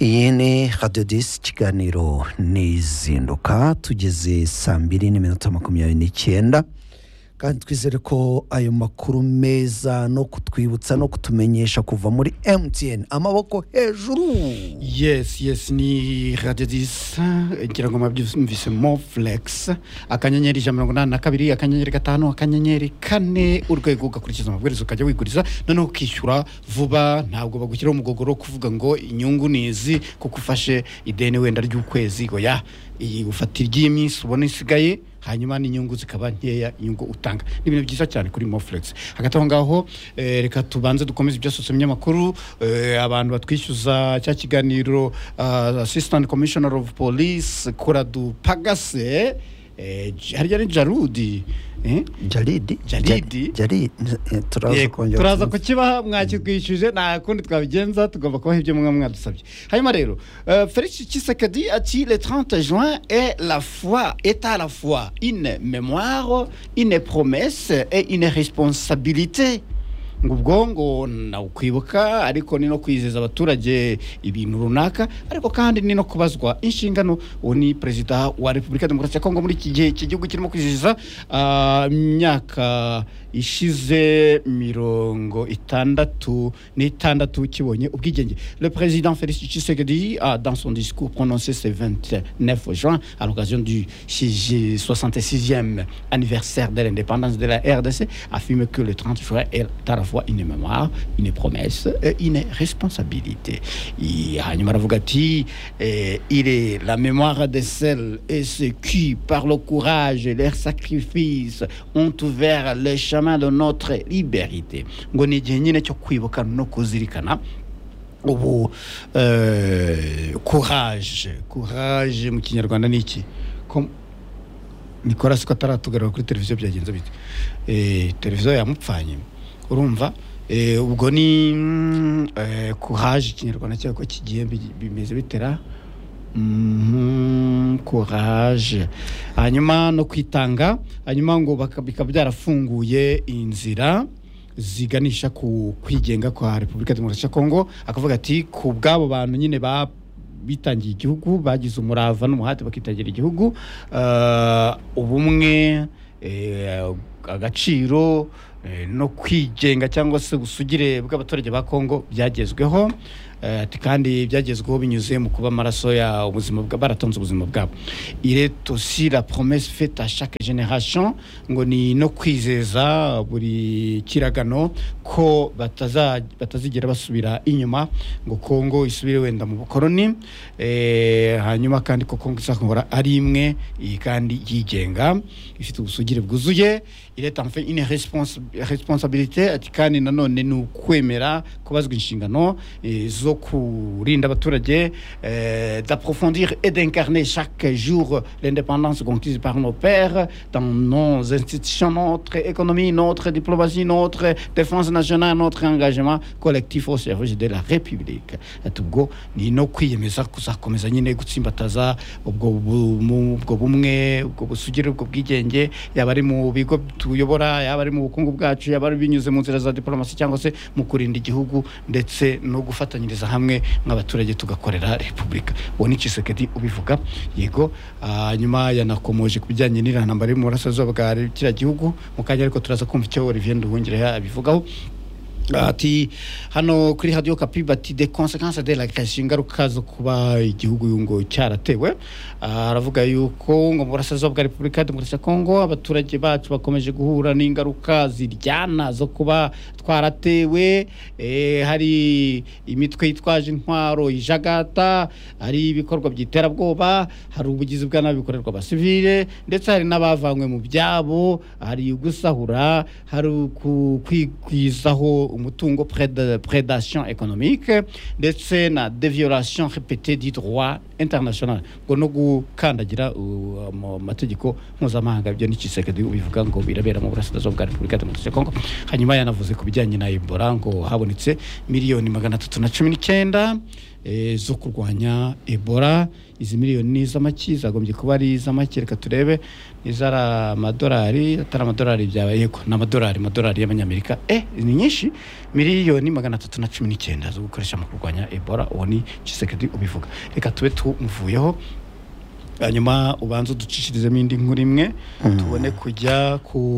iyi ni radiyodisi kiganiro n'izinduka tugeze saa mbiri n'iminota makumyabiri n'icyenda kandi twizere ko ayo makuru meza no kutwibutsa no kutumenyesha kuva muri emutiyeni amaboko hejuru yes yes ni radiyodisi ngira ngo mwabyumvise mo fulegisi akanyenyeri ijana mirongo inani na kabiri akanyenyeri gatanu akanyenyeri kane urwego ugakurikiza amabwiriza ukajya wiguriza noneho ukishyura vuba ntabwo bagushyiraho umugogoro wo kuvuga ngo inyungu ni izi kuko ufashe ideni wenda ry'ukwezi ngo ya iyi ufata iry'iminsi ubona isigaye hanyuma n'inyungu zikaba nkeya inyungu utanga ni ibintu byiza cyane kuri mofulegisi hagati aho ngaho eh, reka tubanze dukomeze ibyasohotse mu binyamakuru eh, abantu batwishyuza cya kiganiro ah, assistant commissioner of police kuradu pagase eh, J- harya ni jarudi eh? jaridi Jaridi? jaridi turaza Yego, kongera turaza kukibaha mwakigwishyuje nta kundi twabigenza tugomba kubaha ibyo mwe mwadusabye hanyuma rero eh, felix kisekedi ati le 30 juin est la foi est à la fois une mémoire une promesse et une responsabilité ngo ubwo ngo nawukwibuka ariko ni no kwizeza abaturage ibintu runaka ariko kandi ni no kubazwa inshingano uwo ni perezida wa repubulika ya demokarasi ya kongo muri iki gihe iki gihugu kirimo kwizihiza ah, imyaka ishize mirongo itandatu n'itandatu kibonye ubwigenge le président Félix Tshisekedi a dans son discours prononcé ce 29 juin à l'occasion du 66e anniversaire de l'indépendance de la RDC affirme que le 30 juin est à la fois une mémoire, une promesse et une responsabilité. Et hanyuma aravuga ati eh, il est la mémoire de celles et ceux qui par le courage et leurs sacrifices ont ouvert le chemin de notre liberté. Ngo ni igihe nyine cyo kwibuka no kuzirikana ubu eh, courage courage mu kinyarwanda ni iki Ko- nicolas ko ataratugarura kuri televiziyo byagenze bite Eh, televiziyo yamupfanye urumva Eh, ubwo ni mm, eh, courage ikinyarwanda cyako ko kigiye bi- bimeze bitera Mhm, courage hanyuma no kwitanga hanyuma ngo baka- bikaba byarafunguye inzira ziganisha ku kwigenga kwa repubulika ya demokarasi ya kongo akavuga ati ku bw'abo bantu nyine ba bitangiye igihugu bagize umurava n'umuhate bakitangira igihugu eh, ubumwe eh, agaciro eh, no kwigenga cyangwa se ubusugire bw'abaturage ba kongo byagezweho Eh, ati kandi byagezweho binyuze mu kuba amaraso ya ubuzima bwa- baratanze ubuzima bwabo il est aussi la promesse faite à chaque génération ngo ni no kwizeza buri kiragano ko bataza, batazigera basubira inyuma ngo kongo isubire wenda mu bukoroni eh, hanyuma kandi ko kongo izahora ari imwe iyi kandi yigenga ifite ubusugire bwuzuye il est enfin une response- responsabilité ati kandi nanone ni ukwemera kubazwa inshingano eh, zo kurinda abaturage eh, d'approfondir et d'incarner chaque jour l'indépendance conquise par nos pères dans nos institutions, notre économie, notre diplomatie, notre défense nationale, notre engagement collectif au service de la République. Ati ubwo ni no kwiyemeza kuzakomeza nyine gutsimbataza ubwo bumu- ubwo bumwe ubwo busugire ubwo bwigenge yaba ari mu bigo tuyobora yaba ari mu bukungu bwacu yaba ari binyuze mu nzira za diplomasi cyangwa se mu kurinda igihugu ndetse no gufatanyiriza hamwe nk'abaturage tugakorera repubulika uwo ni kisekedi ubivuga yego ah, hanyuma yanakomoje ku bijyanye n'iriya ntambara iri mu burasirazuba bwa kiriya gihugu mu kanya ariko turaza kumva icyo olivier nduhungira abivugaho ati hano kuri hadiyo kapi bati de konsekanse de la kashi ingaruka zo kuba igihugu ngo cyaratewe Ah, aravuga yuko ngo mu burasirazuba bwa repubulika ya demokarasi ya kongo abaturage bacu bakomeje guhura n'ingaruka ziryana zo kuba twaratewe Eh, hari imitwe yitwaje intwaro ijagata hari ibikorwa by'iterabwoba hari ubugizi bwa nabi bukorerwa abasivile ndetse hari n'abavanywe mu byabo hari ugusahura hari uku- kwigwizaho umutungo preda- predation économique ndetse na deviolation répétée du droit international ngo no gukandagira uh, mu mategeko mpuzamahanga ibyo ni kisekedi ubivuga ngo birabera mu burasirazuba bwa repubulika ya demokarasi ya kongo hanyuma yanavuze ku bijyanye na ebola ngo habonetse miliyoni magana atatu na cumi n'icyenda eh, zo kurwanya ebola izi miliyoni ni iz'amaki zagombye kuba ari iz'amaki reka turebe izari amadolari atari amadolari byaba yego ni amadolari amadolari y'abanyamerika eh ni nyinshi miliyoni magana atatu na cumi n'icyenda zo gukoresha mu kurwanya ebola uwo ni kisekedi ubivuga reka tube tumuvuyeho hanyuma ubanza uducishirizemo indi nkuru imwe tubone kujya ku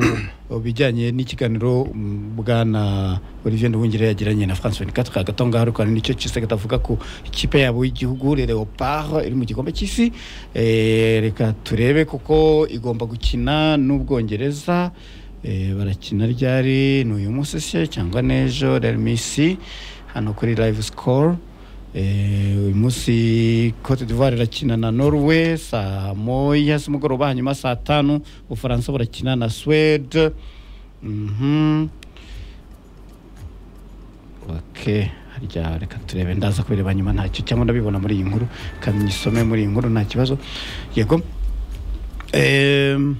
bijyanye n'ikiganiro mm, bwana olivier nduhungire yagiranye na france 24 hagati aho ngaho ariko hari nicyo kisegata avuga ku ikipe yabo y'igihugu le leopard iri mu gikombe cy'isi Eh, reka turebe kuko igomba gukina n'ubwongereza Eh, barakina ryari ni uyu munsi se cyangwa n'ejo real misi hano kuri live score Eh, uyu munsi cote d'ivoire irakina na norway saa moya z'umugoroba hanyuma saa tanu ubufaransa burakina na swede Mhm. ok harya reka turebe ndaza kubireba nyuma ntacyo cyangwa ndabibona muri iyi nkuru kanyisome muri iyi nkuru nta kibazo yego Em,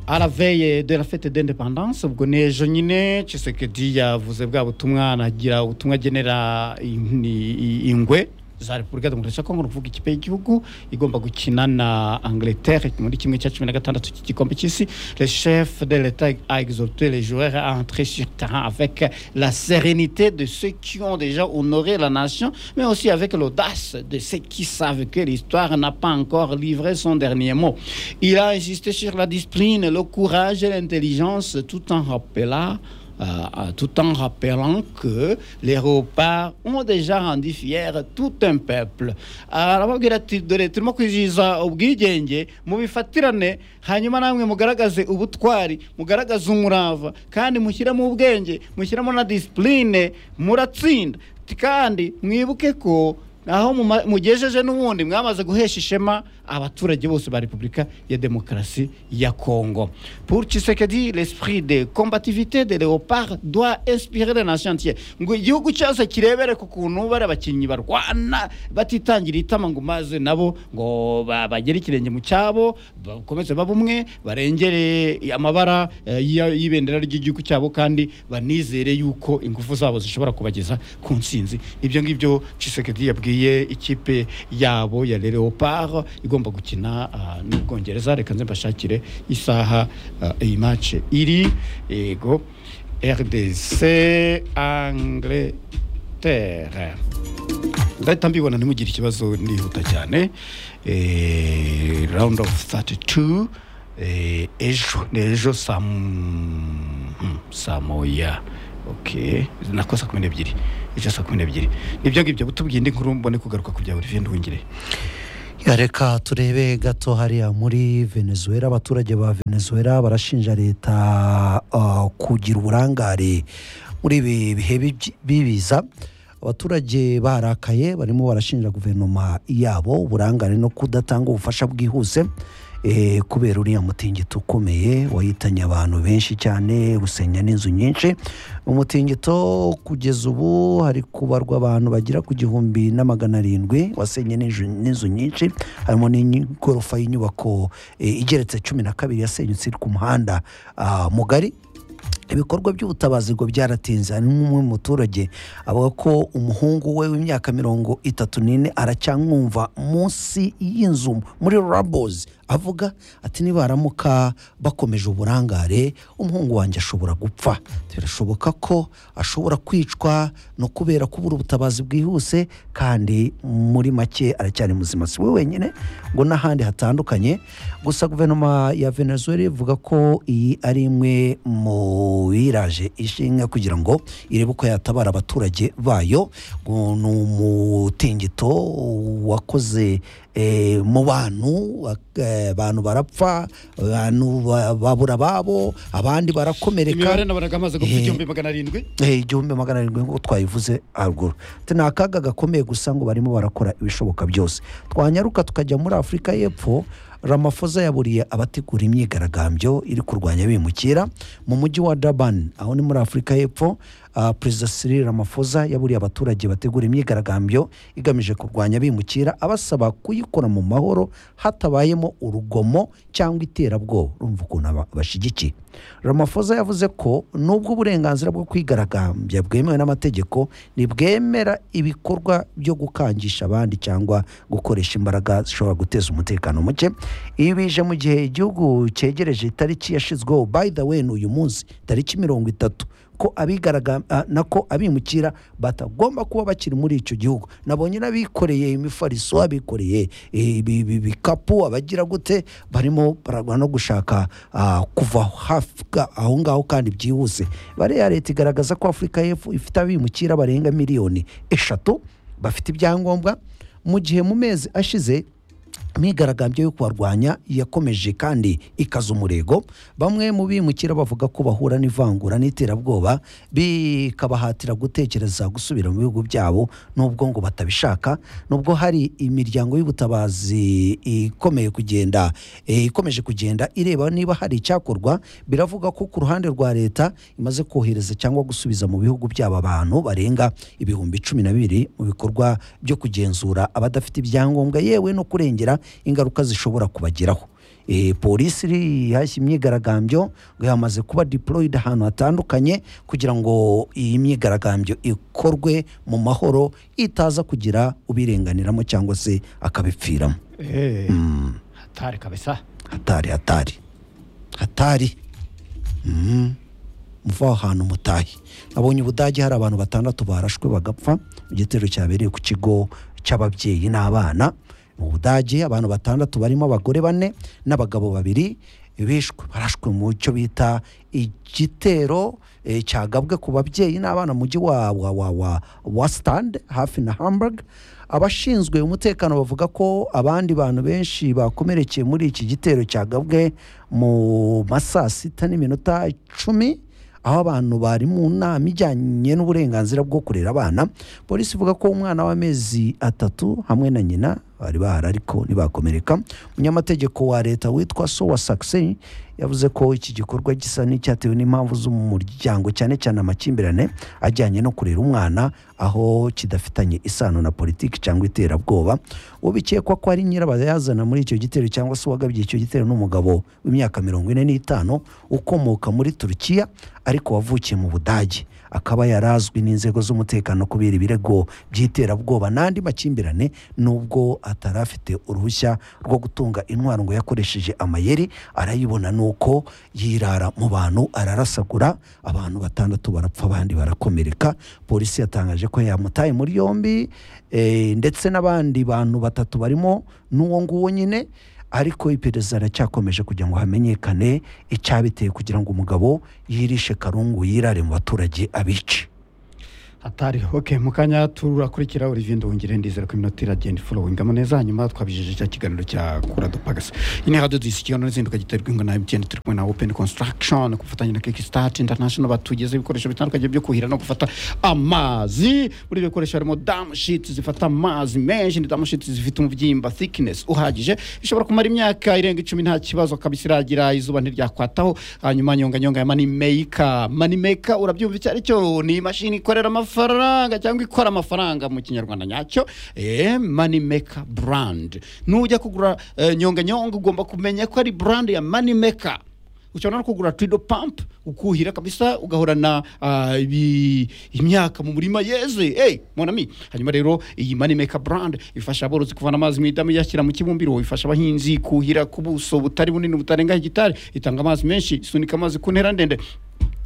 à la veille de la fête d'indépendance ubwo ni ejo nyine Tshisekedi yavuze bwa butumwa anagira ubutumwa agenera in- i- ingwe za repubulika demokarasi ya kongo ni ukuvuga ikipe y'igihugu igomba gukina na angleterre muri kimwe cya cumi na gatandatu cy'igikombe cy'isi le chef de l'etat a exhorté les joueurs à entrer sur terrain avec la sérénité de ceux qui ont déjà honoré la nation mais aussi avec l'audace de ceux qui savent que l'histoire n'a pas encore livré son dernier mot il a insisté sur la discipline le courage et l'intelligence tout en rappelant euh, euh, tout en rappelant que les léopards ont déjà rendu fier tout un peuple arababwira ati dore turimo kwizihiza ubwigenge mubifatirane hanyuma namwe mugaragaze ubutwari mugaragaze umurava kandi mushyiremo ubwenge mushyiremo na disipurine muratsinda Ati kandi mwibuke ko aho muma- mugejeje n'ubundi mwamaze guhesha ishema abaturage bose ba repubulika ya demokarasi ya congo pour tshisekedi l'esprit de combativité de léopard doit inspirer le nation entière ngo igihugu cyose kirebere ku kuntu bari abakinnyi barwana batitangira itama ngo maze nabo ngo ba- bagere ikirenge mu cyabo bakomeze babe umwe barengere amabara eh, y'i- y'ibendera ry'igihugu cyabo kandi banizere yuko ingufu zabo zishobora kubageza ku nsinzi ibyo ngibyo Tshisekedi yabwiye ikipe yabo ya Le Leopard igomba gukina ah, n'ubwongereza reka nze mbashakire isaha ah, iyi match iri yego RDC Angleterre ndahita mbibona ntimugire ikibazo ndihuta cyane eh, round of 32 eh, ejo ni ejo saa m- mm, saa moya ok nako saa kumi n'ebyiri ejo saa kumi n'ebyiri nibyo ngibyo butubwiye indi nkuru mbone kugaruka ku bya olivier nduhungire Ya, reka turebe gato hariya muri venezuela abaturage ba venezuela barashinja leta ah, kugira uburangare muri ibi bihe bibyi- bibiza abaturage barakaye barimo barashinja guverinoma yabo uburangare no kudatanga ubufasha bwihuse eh, kubera uriya mutingito ukomeye wahitanye abantu benshi cyane usenya n'inzu nyinshi umutingito kugeza ubu hari kubarwa abantu bagera ku gihumbi na magana arindwi wasenye n'inzu- n'inzu nyinshi harimo n'igorofa y'inyubako eh, igeretse cumi na kabiri yasenyutse iri ku muhanda ah, mugari ibikorwa by'ubutabazi ngo byaratinze harimo umwe mu muturage avuga ko umuhungu we w'imyaka mirongo itatu n'ine aracyamwumva munsi y'inzu muri rabozi avuga ati niba haramuka bakomeje uburangare umuhungu wanjye ashobora gupfa birashoboka ko ashobora kwicwa no kubera kubura ubutabazi bwihuse kandi muri make aracyari muzima si we wenyine ngo n'ahandi hatandukanye gusa guverinoma ya venezuela ivuga ko iyi ari imwe mu biraje ishinga kugira ngo irebe uko yatabara abaturage bayo ngo ni umutingito wakoze eh, mu bantu ak- eh, abantu barapfa abantu ba- babura ababo abandi barakomereka imibare nabaraga amaze gupfa Eh. igihumbi magana arindwi Eh, igihumbi magana arindwi nk'uko twabivuze haruguru ati ni akaga gakomeye gusa ngo barimo barakora ibishoboka byose twanyaruka tukajya muri afurika y'epfo ramafoza yaburiye abategura imyigaragambyo iri kurwanya abimukira mu mujyi wa daban aho ni muri afurika y'epfo ah, perezida Cyril Ramaphosa yaburiye abaturage bategura imyigaragambyo igamije kurwanya abimukira abasaba kuyikora mu mahoro hatabayemo urugomo cyangwa iterabwoba urumva ukuntu aba- bashyigikiye Ramaphosa yavuze ko nubwo uburenganzira bwo kwigaragambya bwemewe n'amategeko ntibwemera ibikorwa byo gukangisha abandi cyangwa gukoresha imbaraga zishobora guteza umutekano muke ibi bije mu gihe igihugu cyegereje itariki yashyizweho by the way ni uyu munsi tariki mirongo itatu ko abigaraga ah, na ko abimukira batagomba kuba bakiri muri icyo gihugu nabonye n'abikoreye imifariso abikoreye eh, ibi- ibi- ibikapu abagira gute barimo baragwa no gushaka ah, kuva hafi ga- aho ngaho kandi byihuse bariya leta igaragaza ko afurika y'epfo ifite abimukira barenga miliyoni eshatu bafite ibyangombwa mu gihe mu mezi ashize imyigaragambyo yo kubarwanya yakomeje kandi ikaza umurego bamwe mu bimukira bavuga ko bahura n'ivangura n'iterabwoba bikabahatira gutekereza gusubira mu bihugu byabo nubwo ngo batabishaka nubwo hari imiryango y'ubutabazi ikomeye kugenda eh, ikomeje kugenda ireba niba hari icyakorwa biravuga ko ku ruhande rwa leta imaze kohereza cyangwa gusubiza mu bihugu byabo abantu barenga ibihumbi cumi na bibiri mu bikorwa byo kugenzura abadafite ibyangombwa yewe no kurengera ingaruka zishobora kubageraho Eh, polisi iri- yahashye imyigaragambyo ngo yamaze kuba deployed ahantu hatandukanye kugira ngo iyi myigaragambyo ikorwe mu mahoro itaza kugira ubirenganiramo cyangwa se akabipfiramo Eh, hatari kabisa hatari hatari hatari Mhm. muva aho hantu mutahe nabonye ubudage hari abantu batandatu barashwe bagapfa mu gitero cyabereye ku kigo cy'ababyeyi n'abana mu budage abantu batandatu barimo abagore bane n'abagabo babiri bishwe barashwe mu cyo bita igitero eh, cyagabwe ku babyeyi n'abana mu mujyi wa wa wa wa, wa stand hafi na hamburg abashinzwe umutekano bavuga ko abandi bantu benshi bakomerekeye muri iki gitero cyagabwe mu ma saa sita n'iminota icumi aho abantu bari mu nama ijyanye n'uburenganzira bwo kurera abana polisi ivuga ko umwana w'amezi atatu hamwe na nyina bari bahari ariko ntibakomereka umunyamategeko wa leta witwa sowa sakiseni yavuze ko iki gikorwa gisa n'icyatewe n'impamvu z'umuryango cyane cyane amakimbirane ajyanye no kurera umwana aho kidafitanye isano na politiki cyangwa iterabwoba uwo bikekwa ko ari nyirabayazana muri icyo gitero cyangwa se uwagabye icyo gitero n'umugabo w'imyaka mirongo ine n'itanu ukomoka muri turukiya ariko wavukiye mu budage akaba yarazwi n'inzego z'umutekano kubera ibirego by'iterabwoba n'andi makimbirane nubwo atari afite uruhushya rwo gutunga intwaro ngo yakoresheje amayeri arayibona nuko yirara mu bantu ararasagura abantu batandatu barapfa abandi barakomereka polisi yatangaje ko yamutaye muri yombi eh, ndetse n'abandi bantu batatu barimo n'uwo nguwo nyine ariko iperereza riracyakomeje kugira ngo hamenyekane icyabiteye kugira ngo umugabo yirishe karungu yirare mu baturage abice hatari ok mu kanya turakurikira olivier ndongere ndizera ko iminota iragenda iforowingamo neza hanyuma twabijeje cya kiganiro cya kura dupagasa iyi ni radiyo disi ikiganiro n'izindi giterwa ingo na emutiyeni turi kumwe na openi konsitaragishoni ku bufatanye na keke sitati intanashono batugeze ibikoresho bitandukanye byo kuhira no gufata amazi muri ibyo bikoresho harimo damu shiti zifata amazi menshi ni damu shiti zifite umubyimba thickness uhagije bishobora kumara imyaka irenga icumi nta kibazo kabisa iragira izuba ntiryakwataho hanyuma nyonganyonga ya manimeyika manimeyika urabyumva icyo ari cyo ni imashini ikorera amafaranga cyangwa ikora amafaranga mu kinyarwanda nyacyo eh, manimeyika brand nujya kugura eh, nyonganyonga ugomba kumenya ko ari brand ya manimeyika ushobora no kugura twido pampu ukuhira kabisa ugahorana ah, ibi- imyaka mu murima yeze hey, monami hanyuma rero iyi manimeka brand ifasha aborozi kuvana amazi mu idamu iyashyira mu kibumbiro ifasha abahinzi kuhira ku buso butari bunini butarenga hegitari itanga amazi menshi isunika amazi ku ntera ndende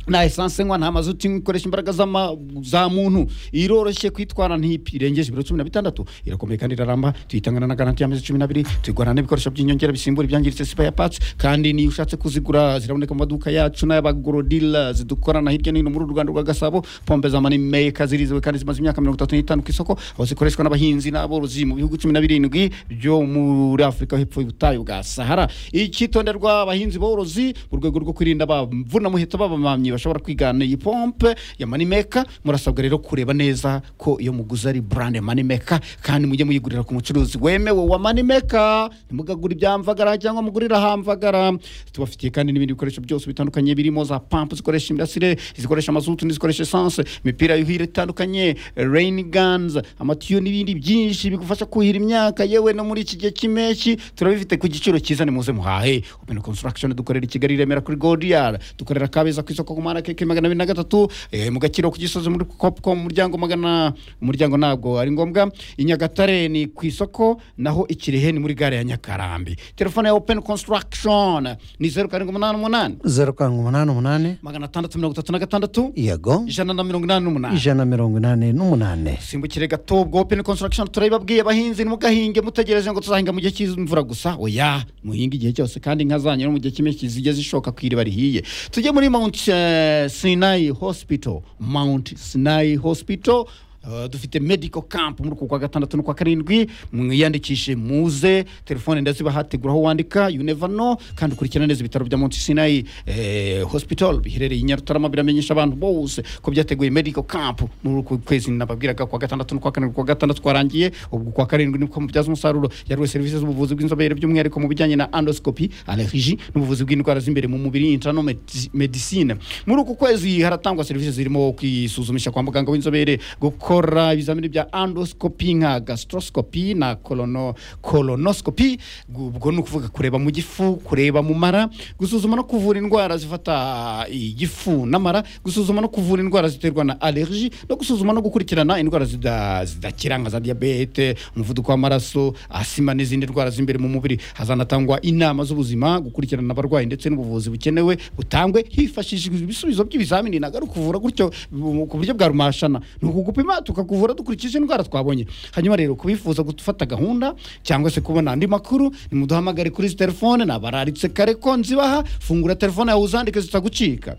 nta esanse nywa nta mazuti nywa ikoresha imbaraga z'ama- za muntu iroroshye kwitwara ntirengeje ibiro cumi na bitandatu irakomeye kandi iraramba tuyitangana na garanti y'amezi cumi n'abiri tuyigurana n'ibikoresho by'inyongera bisimbura ibyangiritse sipaya patsi kandi niyo ushatse kuzigura ziraboneka mu maduka yacu n'ay'abagorodila zidukorana hirya no hino muri uru Rwanda rwa Gasabo pompe za manimeka zirizewe kandi zimaze imyaka mirongo itatu n'itanu ku isoko aho zikoreshwa n'abahinzi n'aborozi mu bihugu cumi na birindwi byo muri afurika hepfo y'ubutayu bwa sahara icyitonderwa abahinzi borozi mu rwego rwo kwirinda bavuna muheto babamamyi bashobora kwigana iyi pompe ya manimeka murasabwa rero kureba neza ko iyo muguze ari burande manimeka kandi mujye muyigurira ku mucuruzi wemewe wa manimeka ntimugagure ibya mvagara cyangwa mugurira hamvagara tubafitiye kandi n'ibindi bikoresho byose bitandukanye birimo za pampu zikoresha imirasire zikoresha amazutu n'izikoresha esanse imipira yuhira itandukanye reyini ganza amatiyo n'ibindi byinshi bigufasha kuhira imyaka yewe no muri iki gihe cy'impeshyi turabifite ku giciro cyiza ni muze muhahe open construction dukorera i kigali i remera kuri godiyara dukorera kabeza ku isoko ku muhanda keke magana abiri na gatatu eh, mu gakiro ku gisozi muri kopco mu muryango magana umuryango ntabwo ari ngombwa i nyagatare ni ku isoko naho i kirehe ni muri gare ya nyakarambi telefone ya open construction ni zeru karindwi umunani umunani zeru karindwi umunani umunani magana atandatu mirongo itatu na gatandatu yego ijana na mirongo inani n'umunani ijana na mirongo inani n'umunani simbukire gato ubwo open construction turabibabwiye abahinzi ntimugahinge mutegereje ngo tuzahinga mu gihe cy'imvura gusa oya muhinga igihe cyose kandi inka zanyu no mu gihe cy'impeshyi zijye zishoka ku iriba rihiye tujye muri mount eh, sinai hospital mount sinai hospital Uh, dufite medical camp muri uku kwa gatandatu no kwa karindwi mwiyandikishe muze telefone ndazibahategura aho wandika you never know kandi ukurikirana neza ibitaro bya Mount Sinai eh, hospital biherereye i Nyarutarama biramenyesha abantu bose ko byateguye medical camp muri uku kwezi nababwiraga kwa gatandatu no kwa karindwi kwa gatandatu kwarangiye ubwo kwa karindwi niko mubyaza umusaruro yariwe serivisi z'ubuvuzi bw'inzobere by'umwihariko mu bijyanye na endoscopy allergie n'ubuvuzi bw'indwara z'imbere mu mubiri internal medi- medicine muri uku kwezi haratangwa serivisi zirimo kwisuzumisha kwa muganga w'inzobere gukora ibizamini bya endoscopy nka gastroscopy na colono, colonoscopy ubwo ni ukuvuga kureba mu gifu kureba mu mara gusuzuma no kuvura indwara zifata igifu n'amara gusuzuma no kuvura indwara ziterwa na allergie no gusuzuma no gukurikirana indwara zida- zidakira nka za diyabete umuvuduko w'amaraso asima n'izindi ndwara z'imbere mu mubiri hazanatangwa inama z'ubuzima gukurikirana abarwayi ndetse n'ubuvuzi bukenewe butangwe hifashishijwe ibisubizo by'ibizamini nagari kuvura gutyo bu- ku buryo bwa rumashana ni ukugupima tukakuvura dukurikije indwara twabonye hanyuma rero kubifuza gufata gahunda cyangwa se kubona andi makuru nimuduhamagare kuri izi telefone nabararitse kare ko nzibaha fungura telefone yawe uzandike zitagucika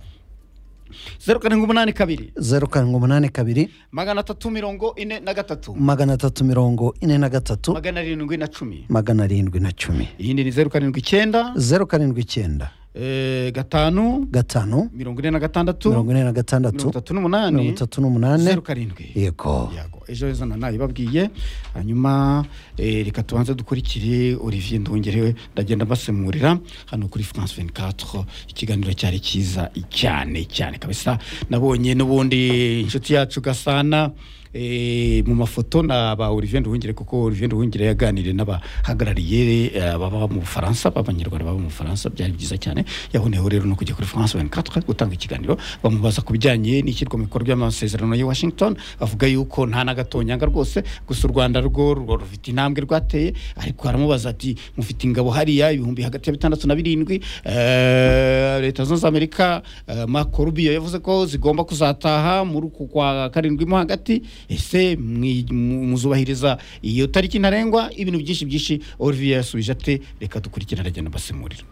zeru karindwi umunani kabiri zeru karindwi umunani kabiri magana atatu mirongo ine na gatatu magana atatu mirongo ine na gatatu magana arindwi na cumi magana arindwi na cumi iyindi ni zeru karindwi icyenda zeru karindwi icyenda eh, gatanu gatanu mirongo ine na gatandatu mirongo ine na mirongo gatandatu itatu mirongo n'umunani itatu n'umunani zeru karindwi yego yego ejo heza na nayibabwiye hanyuma eh, reka tubanze dukurikire olivier ndongerewe ndagenda mbasemurira hano kuri france 24 ikiganiro cyari cyiza cyane cyane kabisa nabonye n'ubundi inshuti yacu gasana eh, mu mafoto na ba olivier nduhungire kuko olivier nduhungire yaganiriye n'abahagarariye eh, baba mu bufaransa b'abanyarwanda baba mu bufaransa byari byiza cyane yaboneyeho rero no kujya kuri france 24 gutanga ikiganiro bamubaza ku bijyanye n'ishyirwa mu bikorwa ry'amasezerano ya washington avuga yuko nta na gatonyanga rwose gusa u rwanda rwo rwo rufite intambwe rwateye ariko aramubaza ati mufite ingabo hariya ibihumbi hagati ya bitandatu na birindwi eh, leta zunze ubumwe za amerika eh, marco rubio yavuze ko zigomba kuzataha muri uku kwa karindwi mo hagati ese mwi- mu- muzubahiriza iyo tariki ntarengwa ibintu byinshi byinshi olivier yasubije ate reka dukurikirane aragenda basemurira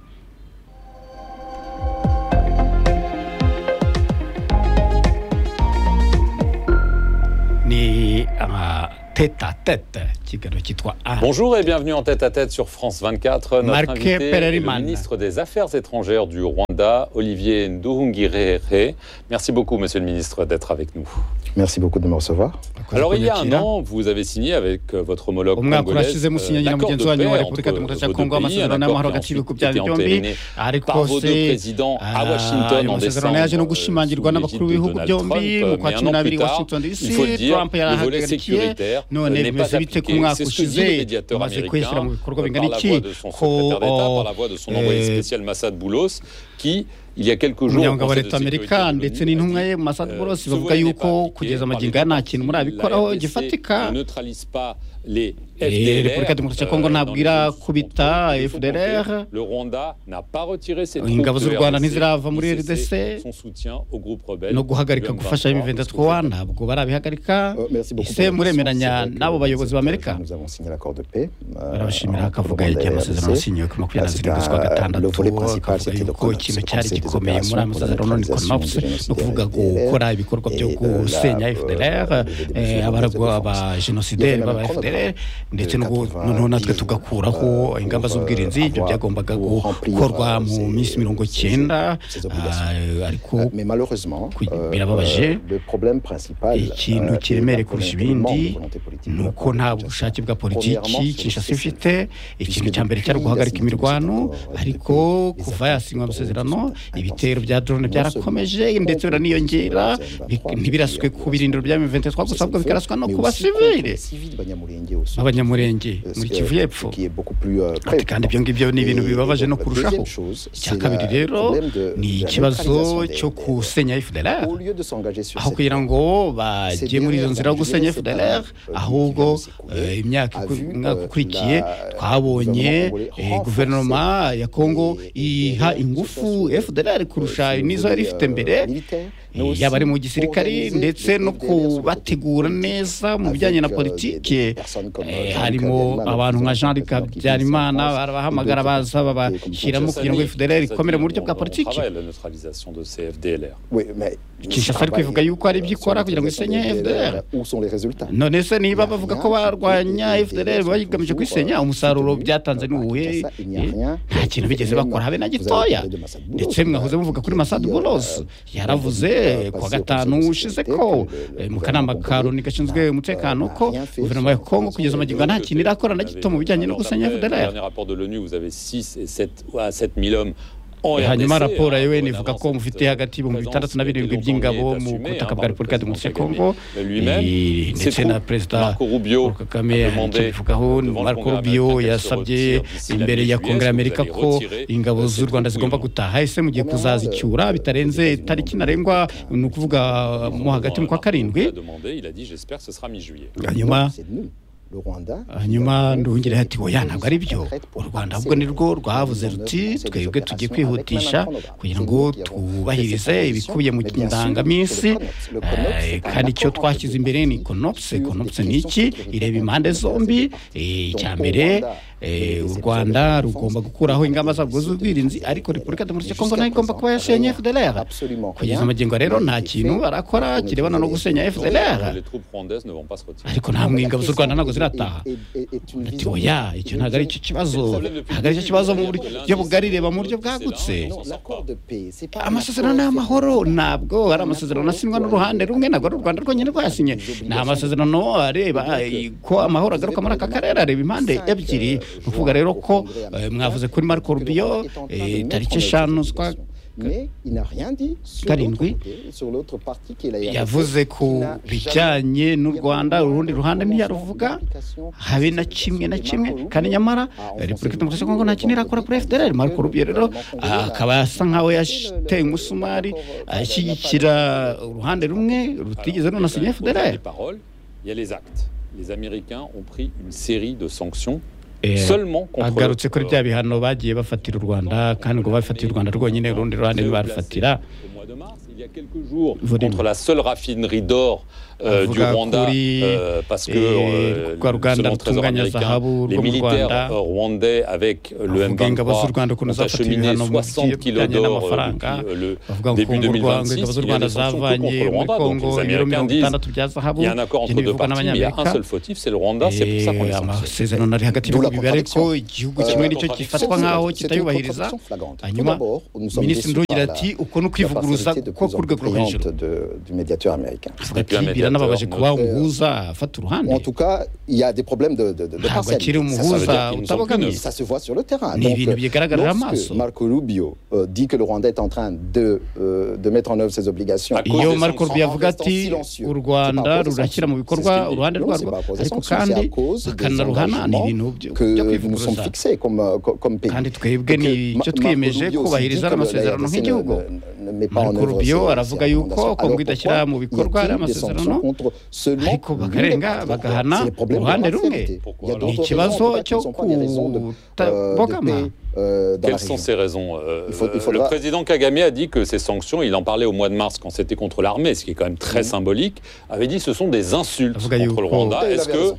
ni ah, tete à tete ikiganiro cyitwa a Bonjour et bienvenue en tête à tête sur France 24. Notre Marc invité est le Perelman. ministre des Affaires étrangères du Rwanda, Olivier Nduhungirehe. Merci beaucoup, monsieur le ministre, d'être avec nous. Merci beaucoup de me recevoir. Akoze Alors, il y a un kunyakira. an, vous avez signé avec euh, votre homologue Umwaka congolais urashize musinyanye na l'accord mugenzi de wanyu wa paix Repubulika entre Demokarasi ya vos deux Kongo, pays, amasezerano un y'amahoro accord hagati qui a y'ibihugu byayo ensuite été byombi. entériné par ariko vos deux se présidents à Ah, Washington ayo en masezerano décembre. yaje no euh, gushimangirwa sous n'abakuru l'égide de b'ibihugu Donald byombi mu Trump, kwa mais cumi un an n'abiri plus tard, Washington DC il faut le dire, Trump le volet yarahagarikiye sécuritaire euh, none n'est bimeze pas bite ku appliqué. mwaka C'est ce que ushize dit le médiateur umaze américain kuyishyira mu euh, bikorwa par bingana la iki voix de ko son secrétaire d'État, oh, par la voix de son eh, envoyé spécial Massad Boulos, qui, il y a quelques jours, au umunyamabanga wa Conseil leta de sécurité amerika de l'ONU, ndetse a dit, n'intumwa ye masad euh, boros ce bavuga volet n'est yuko pas appliqué kugeza par les magingo aya nta kintu partis. murabikoraho La RDC gifatika ne neutralise pas les Eh, FDLR, repubulika demokarasi ya euh, kongo dans les ntabwo irakubita zones sous- FDLR. Le Rwanda n'a pas retiré ses troupes Ingabo z'u Rwanda de ntizirava muri ni cessé RDC. son soutien au groupe rebelle no guhagarika du M23, gufasha parce que M23 ntabwo barabihagarika Euh, merci beaucoup. ese pour votre question. muremeranya C'est vrai que n'abo bayobozi b'amerika Nous avons signé l'accord de paix. euh, barabashimira entre le akavuga Rwanda igihe et la amasezerano RDC. yasinyiwe ku makumyabiri na Ah, c'est zirindwi un- z'ukwa gatandatu le volet principal, akavuga c'était le yuko Rwanda. ikintu se cyari lancer des gikomeye muri opérations pour amasaziro none la konamapse neutralisation no kuvuga des génocidaires gukora ibikorwa byo et de la, gusenya euh, FDLR des eh, mesures abaragwa de ba défense. génocidaire Il y avait b'aba même un FDLR programme ndetse de n'ubwo 90 noneho natwe jours, tugakuraho euh, ingamba pour, z'ubwirinzi euh, ibyo avoir- byagombaga pour remplir, gukorwa euh, mu ces- minsi mirongo ces- cyenda ces obligations. ah, ariko Euh, Mais malheureusement, Qui- euh, birababaje. euh, le problème principal Et qui nous euh, tire est la mêlée volonté, kurusha le manque ibindi, de volonté politique ni de la uko part de nta Kinshasa. bushake bwa politiki Premièrement, kinshasa sur le ifite ikintu cya mbere cyari guhagarika imirwano ariko kuva yasinwa amasezerano ibitero bya drone byarakomeje ndetse biraniyongera bi- ntibiraswe ku birindiro bya M23 gusa ahubwo bikaraswa no ku basivile b'abanyamurenge muri kivu y'epfo Ati kandi ibyo ngibyo ni ibintu bibabaje no kurushaho icya kabiri rero ni ikibazo cyo gusenya FDLR aho kugira ngo bajye muri izo nzira yo gusenya FDLR ahubwo eh, imyaka iku- umwaka ukurikiye twabonye eh, guverinoma ya Congo iha ingufu FDLR kurusha n'izo yari ifite mbere Eh, yaba ari mu gisirikari ndetse no kubategura neza mu bijyanye na politike Eh, harimo abantu nka Jean Luc Habyarimana barabahamagara baza babashyiramo kugira ngo FDLR ikomere mu buryo bwa politiki travaille à la neutralisation de ces FDLR. Kinshasa kinshasa ariko ivuga yuko hari ibyo ikora kugira ngo isenye FDLR. none se niba bavuga ko barwanya FDLR bayigamije kuyisenya umusaruro byatanze ni uwuhe Eh, nta kintu bigeze bakora habe na gitoya ndetse mwahoze muvuga kuri Masad Boulos yaravuze ku wa gatanu ushize ko eh, mu kanama ka Loni gashinzwe umutekano ko guverinoma ya Congo kugeza magingo nta kintu irakora na gito mu bijyanye no gusenya Le FDLR dernier rapport de l'ONU, vous avez 6 et 7 à 7 000 hommes en Eh, hanyuma RDC, raporo ya hein, UN voilà, ivuga ko cette mufite hagati y'ibihumbi présence bitandatu na birindwi que by'ingabo l'on est mu assumée, butaka hein, bwa par le Repubulika président Demokarasi ya Kagame. Kongo Mais lui-même, Eh, ses ndetse na troupes, perezida Marco Rubio, Paul Kagame hari ont icyo demandé bivugaho devant le Marco Congrès Rubio américain qu'elle se yasabye retire d'ici la imbere ya mi-juillet, Congrès est-ce que vous Amerika allez ko retirer ingabo ces z'u Rwanda troupes zigomba ou non gutaha ese mugiye kuzazicyura bitarenze itariki ntarengwa ni ukuvuga mo hagati mu kwa karindwi Il a demandé, il a dit j'espère que ce sera mi-juillet. hanyuma hanyuma nduhungire ati oya ntabwo ari byo u rwanda ahubwo ni rwo rwavuze ruti twebwe tugiye kwihutisha kugira ngo twubahirize ibikubiye mu ndangaminsi Eh, kandi icyo twashyize imbere ni konopse konopse ni iki ireba impande zombi Eh, icya mbere eh, u rwanda rugomba gukuraho ingamba zabwo z'ubwirinzi ariko repubulika demokarasi ya kongo nayo igomba kuba yasenye fdlr kugeza magingo rero nta kintu barakora kirebana no gusenya fdlr Les troupes rwandaises ne vont pas se retirer. ariko nta ingabo z'u rwanda ntabwo zirataha ati oya icyo ntabwo ari cyo kibazo ntabwo ari cyo kibazo mu buryo bugari reba mu buryo bwagutse amasezerano y'amahoro ntabwo ari amasezerano asinywa n'uruhande rumwe ntabwo ari u rwanda rwonyine rwasinye ni amasezerano areba eh, ko amahoro agaruka muri aka karere areba impande ebyiri ni ukuvuga rero ko eh, mwavuze kuri marco rubio eh, tariki eshanu z'ukwa karindwi karindwi, yavuze ku bijyanye n'u rwanda urundi ruhande ntiyaruvuga habe na kimwe na kimwe kandi nyamara eh, repubulika demokarasi ya kongo nta kintu irakora kuri fdr marco rubio rero ah, akaba asa nkaho yateye umusumari ashyigikira uruhande rumwe rutigeze Alors, il runasinya y a quand même fdr les paroles, il y a les actes. Les Américains ont pris une série de sanctions Eh, seulement contre agarutse kuri euh, bya bihano bagiye bafatira u rwanda kandi ngo bafatire u rwanda rwonyine urundi ruhande ntibarufatira Au mois de mars, il y a quelques jours, Vodim. contre la seule raffinerie d'or euh, Avuga du Rwanda, kuri, euh, parce que eh, euh, rwa ruganda selon le Trésor rutunganya américain, zahabu les rwo mu militaires Rwanda, euh, rwandais avec euh, le bavuga ingabo z'u Rwanda M23 ukuntu ont zafatiriye acheminé ibihano mu 60 kilos bijyanye d'or euh, n'amafaranga. depuis, bavuga ngo euh, le début ku Rwanda 2026. ingabo z'u Il y a Rwanda des sanctions que contre zavanye le muri Rwanda. Congo Donc les ibiro Américains mirongo disent itandatu bya zahabu il y a un accord ibyo entre deux ntibivugwa parties, mais il y a un n'abanyamerika seul fautif, c'est le Rwanda, c'est pour ça qu'on Eh, les sanctionne. amasezerano ari hagati y'ibihugu D'où la bibiri ariko contradiction. igihugu Euh, kimwe la nicyo contradiction, gifatwa nk'aho kitayubahiriza hanyuma minisitiri ndugira ati uko ni ukwivuguruza ko ku rwego rwo hejuru avuga ati biranababaje kuba umuhuza afata uruhande ntabwo akiri Ça veut umuhuza dire qu'ils ne sont utabogamye Ça se voit sur le terrain. Ni Donc, ibintu bigaragarira lorsque amaso. Marco Rubio euh, dit que le Rwanda est en train de, euh, de mettre en œuvre ses obligations. À cause iyo des marco sanctions, rubio avuga en restant ati silencieux. u rwanda C'est pas à cause des rurashyira mu sanctions, bikorwa c'est ce qu'il dit. uruhande Non, rwarwo c'est pas à cause des ariko sanctions, kandi c'est à cause des bakanaruhana ni engagements ibintu byo que byo nous sommes kwivuguruza fixés comme, euh, co- comme pays. kandi twebwe Donc, ni Ma- icyo Marco twiyemeje Rubio aussi dit kubahiriza que ariya le masezerano RDC nk'igihugu ne- ne- ne met pas en marco œuvre rubio ses- ses aravuga yuko recommandations. kongo Alors idashyira pourquoi mu bikorwa y a-t-il ariya des masezerano sanctions contre seulement ariko l'une bakarenga des parties bagahana C'est le problème de uruhande rumwe l'honnêteté. Il y a Ni ni d'autres ikibazo raisons, peut-être, cyo qui ne sont pas des raisons de- euh, de kutabogama paix, euh, dans Quelles la région. sont ces raisons euh, Il faut- il euh, faudra- Le président Kagame a dit que ces sanctions, il en parlait au mois de mars quand c'était contre l'armée, ce qui est quand même très symbolique, avait dit ce sont des insultes Avocat Yoko. contre le Rwanda. Il avait Est-ce que raison.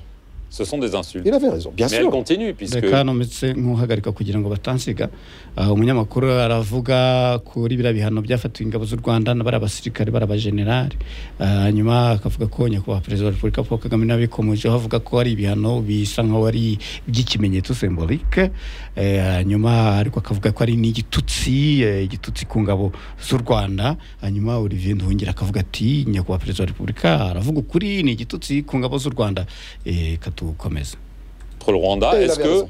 ce sont des insultes. Il avait raison, bien Mais elle sûr. continue, puisque reka nometse nk'uhagarika kugira ngo batansiga Ah, umunyamakuru aravuga kuri biriya bihano byafatiwe ingabo z'u rwanda bari abasirikare bari abajenerali Ah, hanyuma akavuga ko nyakubahwa perezida wa repubulika paul kagame nawe abikomojeho avuga ko ari ibihano bisa nkaho ari iby'ikimenyetso sembolike Eh, hanyuma ariko akavuga ko ari n'igitutsi eh, igitutsi ku ngabo z'u rwanda hanyuma olivier nduhungira akavuga ati nyakubahwa perezida wa repubulika aravuga ukuri ni igitutsi ku ngabo z'u rwanda Eh, katukomeze contre le Rwanda, Il est-ce avait que raison.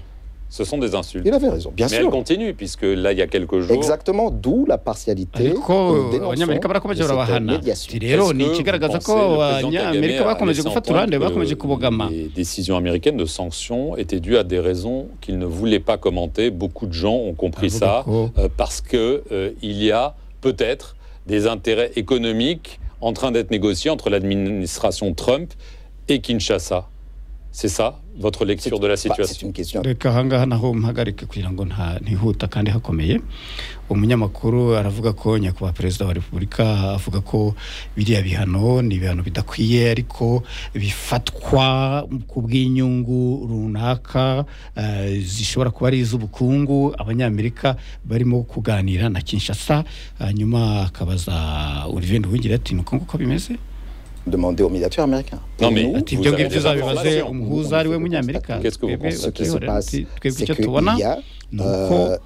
ce sont des insultes Il avait raison, bien Mais elle sûr. continue, puisque là, il y a quelques jours, Exactement, d'où la partialité. ariko que nous dénonçons abanyamerika barakomeje de cette barabahana médiation. ati rero Est-ce ni que ikigaragaza vous ko pensez, le président Kagame abanyamerika a bakomeje laissé gufata entendre urande que bakomeje kubogama Les décisions américaines de sanctions étaient dues à des raisons qu'il ne voulait pas commenter. Beaucoup de gens ont compris Avuga ça ko euh, parce que euh, il y a peut-être des intérêts économiques en train d'être négociés entre l'administration Trump et Kinshasa. C'est ça votre lecture de la Bah, C'est situation une question. reka ahangaha naho mpagarike kugira ngo nta- ntihuta kandi hakomeye umunyamakuru aravuga ko nyakubahwa perezida wa repubulika avuga ko biriya bihano ni ibihano bidakwiye ariko bifatwa ku bw'inyungu runaka eh, zishobora kuba ari iz'ubukungu abanyamerika barimo kuganira na kinshasa hanyuma akabaza olivier nduhungira ati ni uko nguko bimeze Demandez aux médiateurs américains. Non, Pour mais nous, ati Vous ibyo avez ngibyo des uzabibaze informations. umuhuza ari we munyamerika Qu'est-ce que vous Twebwe- pensez qui se twebwe- passe, twebwe c'est icyo qu'il tubona y a ni uko euh,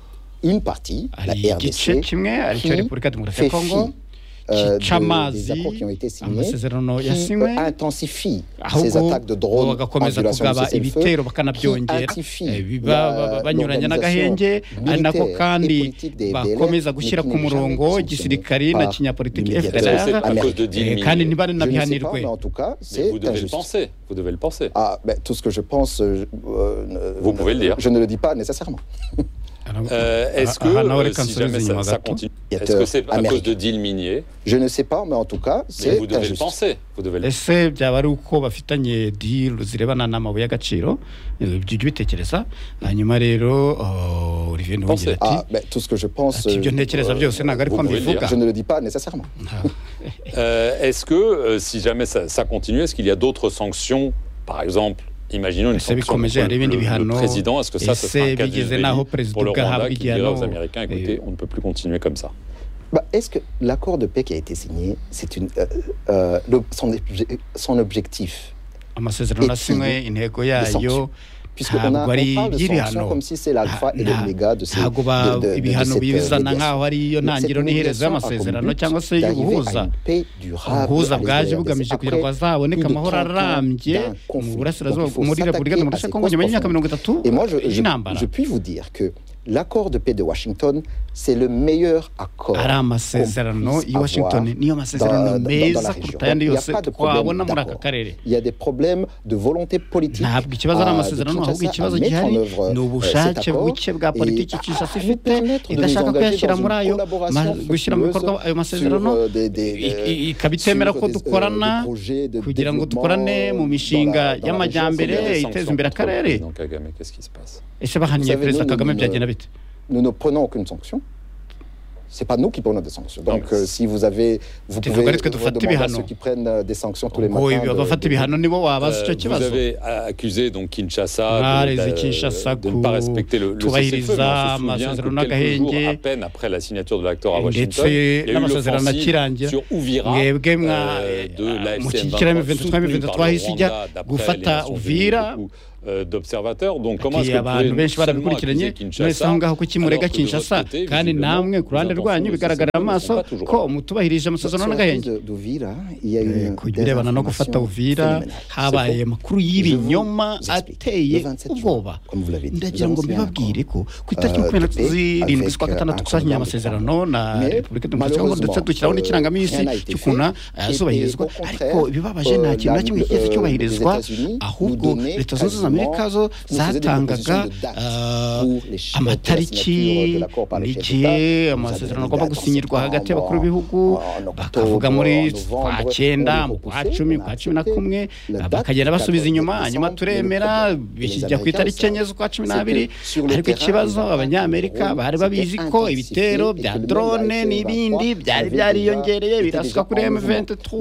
une partie, la hari igice RDC, kimwe aricyo qui repubulika demokarasi fait ya kongo fi euh, Chicha de- amazi, des accords qui ont été signés, amasezerano qui yasinywe euh, intensifient ces ahubwo attaques de drones en bagakomeza violation kugaba du cessez-le-feu, ibitero bakanabyongera qui intifie Eh, biba- la- ba- banyuranya n'agahenge l'organisation ari nako militaire et kandi politique des FDLR, bakomeza gushyira mais qui ku n'est murongo jamais igisirikari sanctionné na par kinyapolitiki les Est-ce que médiateurs. c'est fdlr à cause de Américains. 10 eh, kandi 000 Je ne sais pas, mais ntibanabihanirwe en tout cas, Mais c'est vous devez le injuste. penser. Vous devez le penser. Ah, ben, tout ce que je pense, euh, je- euh, Vous pouvez le dire. Je ne le dis pas nécessairement. Euh, Est-ce Ah, que ah, Hannah euh, Orekan si sur jamais les ça, Inuits, ça Agato. continue, Il y a est-ce que c'est à Amérique. cause de deals miniers Je ne sais pas, mais en tout cas, Mais c'est vous devez le injuste. penser. Vous devez le ese byaba ari uko bafitanye deal zirebana n'amabuye y'agaciro Eh, ibyo ujye ubitekereza hanyuma rero oh, olivier ntuhungire ati Ah, ben, tout ce que je pense, ati ibyo euh, ntekereza byose ntabwo ari ko vous pouvez le mbivuga je ne le dis pas nécessairement. Euh, est-ce que, euh, si jamais ça, ça continue, est-ce qu'il y a d'autres sanctions Par exemple, imaginons une C'est sanction contre comme j'ai le, arrivé du le Bihano, président. Est-ce que ça, et ce sera un c'est cas Bigizena d'usbélie au président pour le Rwanda qui dira aux Gahabigano. Américains, écoutez, Et- on ne peut plus continuer comme ça Bah, Est-ce que l'accord de paix qui a été signé, c'est une, euh, euh, le- son, obje- son objectif amasezerano asinywe intego yayo Puisqu'on a- Ntabwo ari on parle de sanctions iby'ibihano. comme si c'est l'alpha et Nta- l'oméga de ces ntabwo de- ba- de- de- de ibihano cette, euh, bizana médiation. nk'aho ariyo Donc, cette ntangiriro n'iherezo médiation a comme y'amasezerano but cyangwa se d'arriver à y'ubuhuza une paix durable ubuhuza avec les bwaje RDC. bugamije kugira ngo Après, hazaboneke plus de amahoro 30 ans arambye d'un conflit. mu burasirazuba Donc, il faut muri repubulika s'attaquer demokarasi ya à ces kongo nyuma causes y'imyaka mirongo itatu Et moi, je, je, y'intambara je puis vous dire que l'accord de paix de Washington, c'est le meilleur accord. ari amasezerano puisse y'i washington avoir niyo dans- masezerano dans- dans la meza région. kuruta ayandi Il y a yose pas de problème twabona muri aka d'accord. karere Il y a des problèmes de volonté politique. ntabwo ikibazo ari ah, de amasezerano Kinshasa ahubwo à ikibazo mettre gihari en œuvre, ni euh, ubushake cet accord buke bwa et politiki à- kinshasa à nous ifite permettre de idashaka nous engager kuyashyira dans une muri ayo collaboration ma- gushyira mu bikorwa fructueuse ayo masezerano sur, euh, des- des- i- i- sur ikabitemera ko des, euh, dukorana des projets de kugira ngo développement dukorane mu dans la- dans la mishinga région. Il y a y'amajyambere des iteza sanctions imbere contre le akarere président Kagame, qu'est-ce qui se passe ese bahaniye Vous savez, perezida nous, kagame nous, byagenda bite Nous ne prenons aucune sanction. C'est pas nous qui prenons des sanctions. Non, Donc, mais- euh, si vous avez, vous Tu pouvez regardes ce que tu fais, demander à Tibihano. ceux qui prennent euh, des sanctions tous les ubwo matins. ibi- de- abafata de- ibihano nibo wabaza icyo Euh, Vous kibazo avez a- accusé donc Kinshasa de, Mwareze d'a- Kinshasa de ku- ne pas respecter le, le cessez-feu. Mais kubahiriza on se souvient amasezerano que quelques jours n'agahenge. à peine après la signature de l'accord à ndetse Washington, il y a eu n'amasezerano l'offensive akirangira sur Ouvira mwebwe mwa euh, de la mu FCM kikirame 23 23 hisi ijya gufata uvira d'observateurs. Donc comment est-ce ati que vous pouvez abantu benshi seulement barabikurikiranye accuser mwese aho Kinshasa ngaho kuki murega alors que de votre kinshasa côté, kandi visiblement, namwe ku ruhande les rwanyu intentions bigaragara ne sont amaso pas toujours ko là. mutubahirije Sur amasezerano la n'agahenge crise de- d'Uvira, il y a Eh, une ku birebana no gufata désinformation uvira phénoménale. habaye C'est faux. amakuru Je y'ibinyoma vous explique. ateye Le 27 juin, ubwoba comme vous l'avez dit, ndagira nous ngo avons signé un mbibabwire ko ku Euh, itariki makumyabiri de paix zirindwi z'ukwa avec, gatandatu euh, twasinye un amasezerano na Mais, repubulika demokarasi ya kongo ndetse malheureusement, dushyiraho n'ikirangaminsi rien n'a été cy'ukuntu fait. Et- azubahirizwa et au contraire, ariko ibibabaje euh, nta kintu na la- kimwe cyigeze euh, cyubahirizwa les États-Unis nous ahubwo donnaient leta zunze ubumwe za amerika zo nous faisons des propositions zatangaga de date ah, pour les chiffres de la signature amatariki de l'accord par les chefs n'igihe d'État. Nous avons amasezerano des agomba dates en gusinyirwa hagati y'abakuru septembre, b'ibihugu en octobre, bakavuga muri en kwa novembre, cyenda on mu est kwa repoussé, cumi on a kwa cumi na accepté. kumwe La date bakagenda du basubiza 14 inyuma hanyuma décembre, turemera les bishyira ku Américains itariki enye savent z'ukwa cumi que n'abiri sur le ariko terrain, ikibazo les attaques abanyamerika ont bari babizi été ko intensifiées ibitero et que bya le même drone AFC n'ibindi 23 byari avait byariyongereye déjà- birasuka était kuri déjà en M23 mouvement.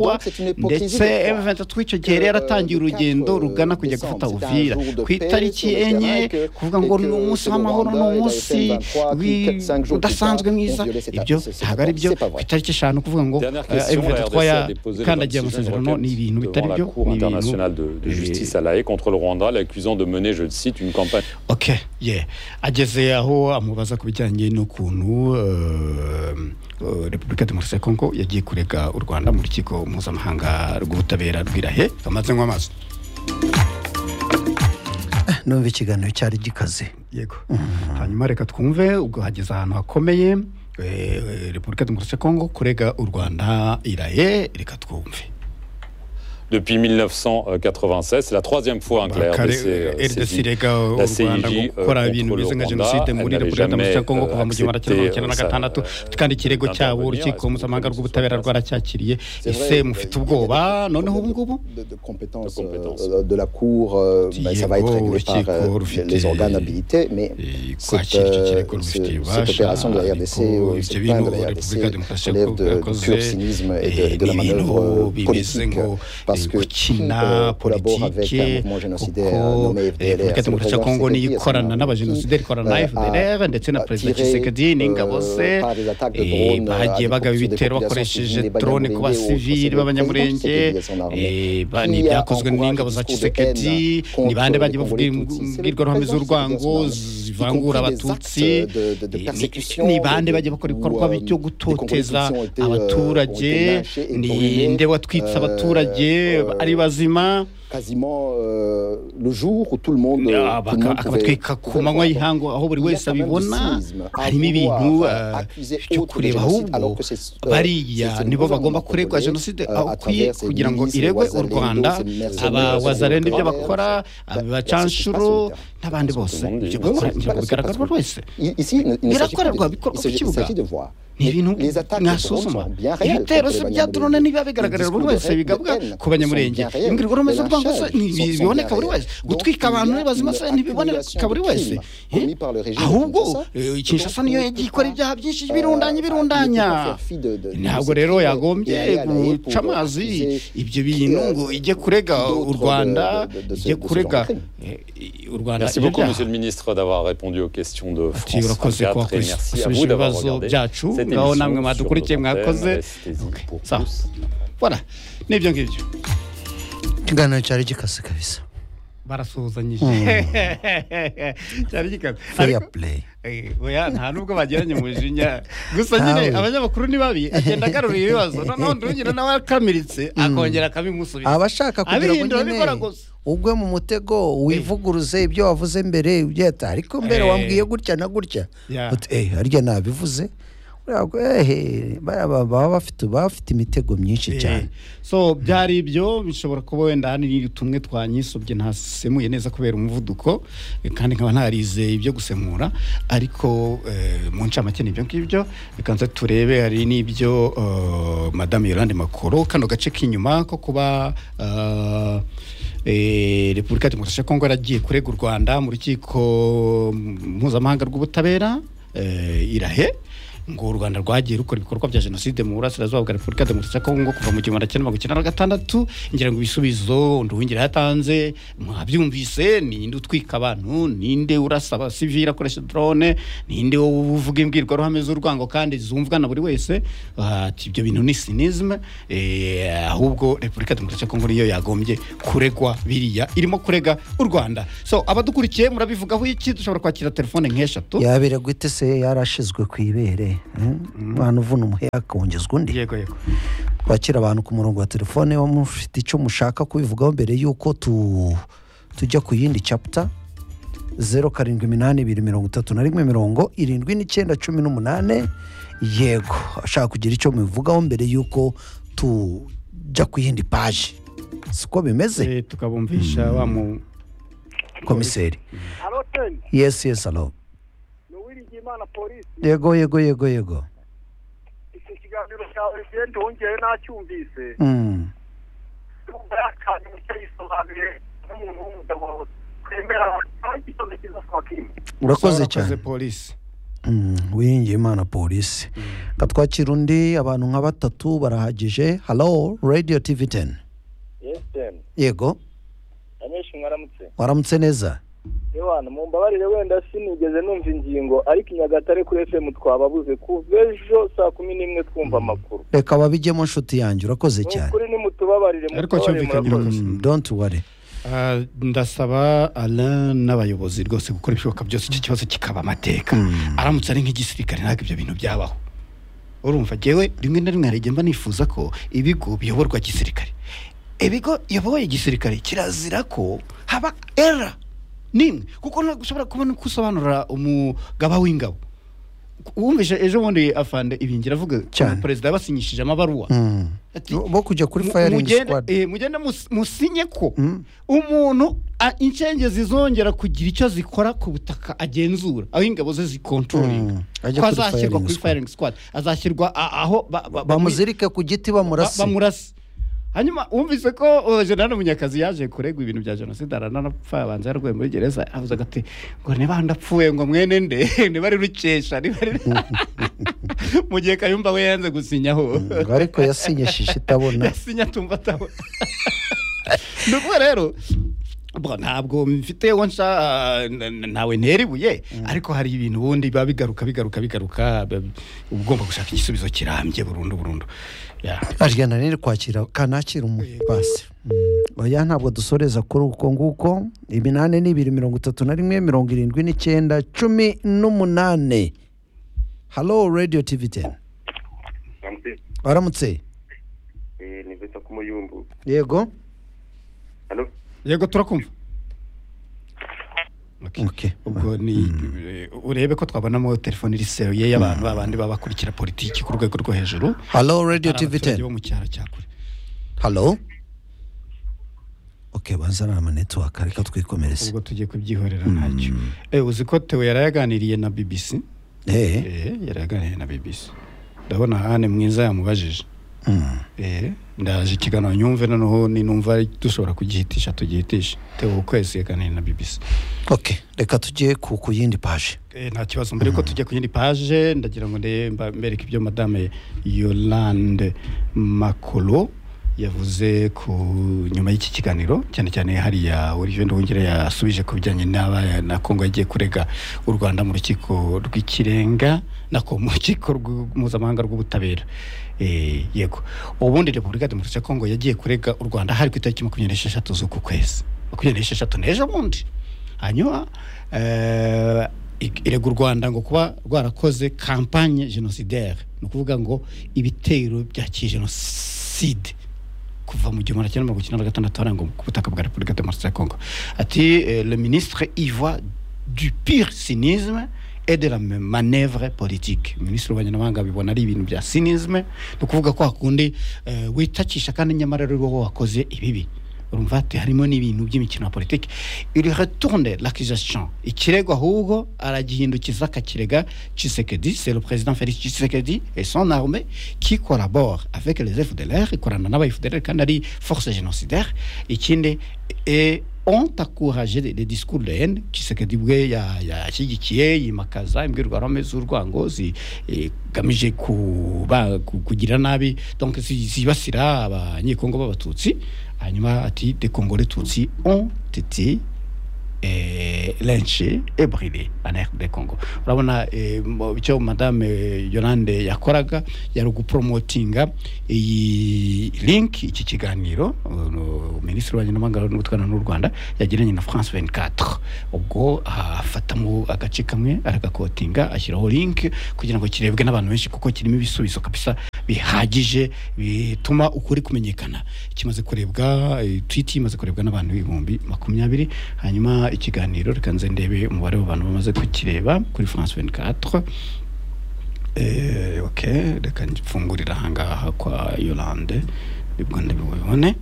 Donc c'est une hypocrisie ndetse de croire M23 icyo que, gihe rero euh, atangiye le urugendo 4, euh, rugana kujya décembre, gufata c'est un Uvira jour de ku paix itariki sur le terrain enye et que- kuvuga et ngo ni que umunsi ce w'amahoro ni Rwanda et umunsi la FN23 qui, wi- quatre, cinq jours plus udasanzwe tard, mwiza ont violé cet ibyo accord. C'est- c'est ntabwo pas ari vrai. byo C'est pas ku vrai. itariki eshanu kuvuga ngo Dernière euh, question, la M23 RDC ya a déposé le kandagiye 26 juin une amasezerano ni requête ibintu bitari devant la byo Cour ni ibintu internationale de, eh, de justice à la Haye contre le Rwanda, l'accusant de mener, je cite, une campagne ok yeah ageze aho amubaza ku bijyanye n'ukuntu eh, eh, repubulika demokarasi ya kongo yagiye kurega u rwanda mu rukiko mpuzamahanga rw'ubutabera rw'irahe kamaze nk'amaso numva ikiganiro cyari gikaze yego hanyuma reka twumve ubwo hageze ahantu hakomeye eh, repubulika demokarasi ya kongo kurega u rwanda irahe reka twumve depuis 1996. C'est la troisième fois hein, que la Bakare- RDC euh, RDC saisit irega u Rwanda ngo la CIJ, euh, gukora contre ibintu le bimeze nka Rwanda, jenoside muri elle repubulika n'avait demokarasi ya jamais, kongo kuva mu gihumbi euh, magana cyenda mirongo icyenda na accepté, gatandatu euh, kandi ikirego cyabo d'intervenir. urukiko Est-ce que mpuzamahanga vous rw'ubutabera pensez que ça- rwaracyakiriye C'est ese vrai, mufite il y a- il y a ubwoba des- noneho de- ubu ngubu de, de compétences, De compétences. euh, de la Cour, euh, ben, ça va être Diego, réglé par euh, Diego, les- Rufite. les organes habilités, mais Eh, cette, kwakira icyo euh, kirego ce- rubifitiye cette ububasha opération de la RDC, ariko euh, ibyo cette plainte bintu de repubulika la RDC demokarasi ya relève kongo de, du yakoze pur cynisme et de, et eh, de la ni manœuvre ibintu euh, bimeze politique. ngo Parce eh, que qui euh, gukina collabore avec un politike mouvement géniocidaire kuko nommé eh, FDLR repubulika c'est le demokarasi ya pouvoir kongo niyo sécuritaire, ikorana c'est-à-dire n'abajenosideri qui, ikorana na euh, fdlr ndetse na a perezida tiré, kisekedi n'ingabo ze euh, par des attaques de eh, drones, bagiye euh, bagaba sur des ibitero populations bakoresheje civiles, des drone ku Banyamulenge, basivili autres, b'abanyamurenge c'est le président qui s'est déguisé en armée. eh, ba- Qui ni a ibyakozwe encouragé n'ingabo za le discours de kisekedi haine ni bande contre bagiye les bavuga Congolais Tutsis? C'est le imbwirwaruhame président z'urwango qui a dit ça. zivangura Y compris des abatutsi actes de- de- de eh, ni- persécution, ni bande de- bagiye bakora où, ibikorwa euh, byo des gutoteza Congolais Tutsis ont été, euh, abaturage ont été lynchés et ni brûlés, nde watwitse euh, abaturage euh, ari bazima quasiment euh, le jour où tout le monde, euh, Ah, baka- tout le monde pouvait- akabatwika ku pouvait le manywa voir. y'ihangu aho buri Il y a wese quand même du abibona cynisme à harimo vouloir, ibintu euh, euh, accuser byo autre de kureba génocide, alors ahubwo que c'est- euh, c'est bariya une nibo gouvernement bagomba kuregwa congolais, jenoside euh, aho à ukwiye travers ses kugira ngo milices, les iregwe u Wazalendo, rwanda ses mercenaires, aba les wazalendo ibyo Wazalendo, bakora bah, abacanshuro bah, c'est n'abandi ce que bose tout le monde dit. ibyo bakora Bah, ntabwo c'est bigaragarwa parce que- wese I- Ici, il ne- il ne s'agit pas de- birakorerwa bikorwa il ku s'agit- il kibuga s'agit de voir. ni ibintu Les attaques de drones mwasuzuma sont bien réelles. ibitero se contre les bya drone Banyamulenge. niba Les bigaragara buri discours de wese haine, bigavuga de haine ku banyamurenge sont bien réels. imbwirwaruhame Les z'urwango se lynchages ni- sont bien biboneka buri réels. wese Donc, gutwika il y a abantu bazima une se ntibiboneka buri wese accumulation de crimes Eh, commis par le régime ahubwo Kinshasa. eh, kinshasa Donc, niyo on ne yagiye peut ikora pas, ibyaha byinshi euh, birundanya birundanya il ne peut pas faire fi de- de- de ntabwo ces rero crimes yagombye et aller à la haie guca pour amazi accuser, ibyo bintu euh, ngo ijye kurega u d'autres de- rwanda de- de- de ce- ijye de ce kurega genre de eh, u rwanda Merci ibyo beaucoup, byaha. Monsieur le Ministre, d'avoir répondu aux questions de Ati, France urakoze 24 et kuba merci à usubije vous d'avoir ibibazo regardé byacu cette aho émission namwe sur mwadukurikiye nos antennes. mwakoze Restez-y Ok, pour sawa plus. voilà n'ibyo ngibyo ikiganiro cyari gikaze kabisa barasuhuzanyije cyari gikaze fair Ariko- play Eh, oya nta nubwo bageranye mu jinya gusa nyine Ntawe. abanyamakuru ni babi agenda agarura ibibazo noneho ndugira nawe akamiritse akongera akabimusubiza abashaka kugira ngo Abihindura nyine bikora gusa. ugwe mu mutego wivuguruze ibyo wavuze mbere ibyo yata ariko mbere Eh. wambwiye gutya na gutya Yeah. uti eh harya nabivuze uriya ngo, eh, eh, bariya ba- baba bafite baba bafite imitego myinshi cyane so byari ibyo bishobora kuba wenda hari tumwe twanyisobye ntasemuye neza kubera umuvuduko eh, kandi nkaba ntarizeye ibyo gusemura ariko eh, mu ncamake ni ibyo ngibyo reka nze turebe hari n'ibyo eh, madamu yorande makoro kano gace k'inyuma ko kuba eh, eh, repubulika ya demokarasi ya kongo yaragiye kurega u rwanda mu rukiko mpuzamahanga rw'ubutabera eh, irahe ngo u rwanda rwagiye rukora ibikorwa bya jenoside mu burasirazuba bwa repubulika ya demokarasi ya kongo kuva mu gihumbi kimwe magana cyenda na gatandatu ngira ngo ibisubizo nduwingira yatanze mwabyumvise ninde utwika abantu ninde urasa abasivili akoresha drone ninde wowe uvuga imbwirwaruhame z'urwango kandi zumvwa na buri wese ati ibyo bintu ni sinisme eh, ahubwo repubulika ya demokarasi ya kongo niyo yagombye kuregwa biriya irimo kurega u rwanda so abadukurikiye murabivugaho iki dushobora kwakira telefone nk'eshatu yabera gute se yarashizwe ku ibere hmm? umwana uvuna umuheha akongezwa undi yego yego kwakira abantu ku murongo wa telefone waba mufite icyo mushaka kubivugaho mbere y'uko tu tujya ku yindi capita zeru karindwi iminani ibiri mirongo itatu na rimwe mirongo irindwi n'icyenda cumi n'umunani yego ashaka kugira icyo mubivugaho mbere y'uko tujya ku yindi paji siko bimeze Eh, tukabumvisha wa mu komiseri halo teni yesi yesi alo ni uwiringiyimana polisi yego yego yego yego iki kiganiro cyawe genda wongeye nacyumvise Mm. numva yakanye umucyo yisobanuye n'umuntu w'umugabo twemera kandi ikibazo cyiza twakimwe urakoze Warakoze cyane polisi wiringiye imana polisi katwakira undi abantu nka batatu barahagije halo radiyo tivi teni yesiteni yego anyinshi mwaramutse waramutse neza ewana mumbabarire wenda sinigeze numva ingingo ariko i nyagatare kuri fm twababuze kuva ejo saa kumi n'imwe twumva amakuru reka babijyemo nshuti yanjye urakoze Ni cyane ukuri nimutubabarire Ariko mutubabarire, cyumvikanye murakoze. urakoze. Mm, don't worry Ah, ndasaba alain n'abayobozi rwose gukora ibishoboka byose icyo kibazo kikaba amateka Mm. aramutse ari nk'igisirikare ntabwo ibyo bintu byabaho urumva ngewe rimwe na rimwe hari igihe mba nifuza ko ibigo biyoborwa gisirikare ibigo biyoboye gisirikare kirazira ko haba era n'imwe kuko ntabwo ushobora kubona uko usobanurira umugaba w'ingabo wumvise ejo bundi afande ibingira avuga ko Cyane. perezida yabasinyishije amabaruwa Mm. Ati, bo kuja kuri mu- firing mugende- squad eh, mugende mus- musinye ko Mm. umuntu a- incenge zizongera kugira icyo zikora ku butaka agenzura aho ingabo ze zikontrolinga Mm. Ajya ko kuri azashyirwa firing kuri squad. firing squad azashyirwa a- aho ba- ba- bamuzirike ku giti ba- bamurase bamurase hanyuma wumvise ko uh, jenerali munyakazi yaje kuregwa ibintu bya jenoside aranapfa abanza yarwaye muri gereza avuze ati ngo niba ndapfuye ngo mwene nde niba ari rukesha niba ari mu gihe kayumba we yanze gusinyaho Mm, ariko yasinyishije itabona yasinye atumva atabona ni ukuvuga rero bwa, ntabwo mfite uwo nsha na- na- ntawe ntera ibuye ariko hari ibintu ubundi biba bigaruka bigaruka bigaruka ba- uba ugomba gushaka igisubizo kirambye burundu burundu Ya. arigenda rero kwakira kanakira umupasi Mm. oya ntabwo dusoreza kuri uko nguko iminani ni ibiri mirongo itatu na rimwe mirongo irindwi n'icyenda cumi n'umunane halo radiyo tivi teni Ramsey, waramutse eh, ni Vesta Kumuyumbu. yego Halo? yego turakumva Okay. Okay. ubwo ni urebe ko twabonamo telefone iriseruye y'abantu babandi baba bakurikira politiki ku rwego rwo hejuru halo radiyo Ari tivi abaturage teni bo mu cyaro cya kure halo ok bazana amanetiwaka reka twikomereze ubwo tugiye kubyihorera ntacyo Eh, uzi ko tewe yari yaganiriye na bbc Eh, Eh, yari yaganiriye na bbc ndabona hane mwiza yamubajije mm. Eh, ndaje ikiganiro nyumve noneho ni numva dushobora kugihitisha tugihitishe tewe ukwezi yaganiriye na bbc ok reka tujye ku ku yindi paje Eh, nta kibazo mbere yuko tujya ku yindi paje ndagira ngo ndebe mba- mbereke ibyo madame yolande makolo yavuze ku nyuma y'iki kiganiro cyane cyane hariya olivier nduhungire yasubije ku bijyanye n'abaya na kongo yagiye kurega u rwanda mu rukiko rw'ikirenga nako mu rukiko rw'u- mpuzamahanga rw'ubutabera Eh, yego ubundi repubulika demokarasi ya kongo yagiye kurega u rwanda hari ku itariki makumyabiri n'esheshatu z'uku kwezi makumyabiri n'esheshatu n'ejo bundi hanyuma eh, ig- irega u rwanda ngo kuba rwarakoze kampanye genocidaire ni ukuvuga ngo ibitero bya kijenoside kuva mu gihumbi kimwe magana cyenda mirongo icyenda na gatandatu harangwa ku butaka bwa repubulika demokarasi ya kongo ati eh, le ministre ivoit du pire cynisme et de la ma- manœuvre politique minisitiri w'abanyamahanga bibona ari ibintu bya cynisme ni ukuvuga ko hakundi eh, witakisha kandi nyamara ari wowe wakoze ibibi urumva ati harimo n'ibintu by'imikino ya politiki iri retourne l'accusation ikirego ahubwo aragihindukiza akakirega Tshisekedi c'est le président Félix Tshisekedi et son armée qui collabore avec les FDLR ikorana n'aba FDLR kandi ari force génocidaire ikindi et ont encouragé les les discours de haine Tshisekedi bwe ya- yashyigikiye yimakaza imbwirwaruhame z'urwango zigamije kuba ku- kugira nabi donc zi- zibasira abanyekongo b'abatutsi hanyuma ati des congolais tutsi ont été eh, lynché et brûlé en RD Congo urabona eh, mu- icyo madame eh, Yolande yakoraga yari ugupromotinga iyi link iki kiganiro uh, no- minisitiri w'abanyamahanga n'ubutwana n'u Rwanda yagiranye na France 24 ubwo afatamo agace kamwe aragakotinga ashyiraho link kugira ngo kirebwe n'abantu benshi kuko kirimo ibisubizo kabisa bihagije bituma ukuri kumenyekana kimaze kurebwa eh, tweet imaze kurebwa n'abantu ibihumbi makumyabiri hanyuma ikiganiro reka nze ndebe umubare w'abantu bamaze kukireba kuri france 24 Eh, ok reka mfungurira ahangaha kwa yolande nibwo ndabibone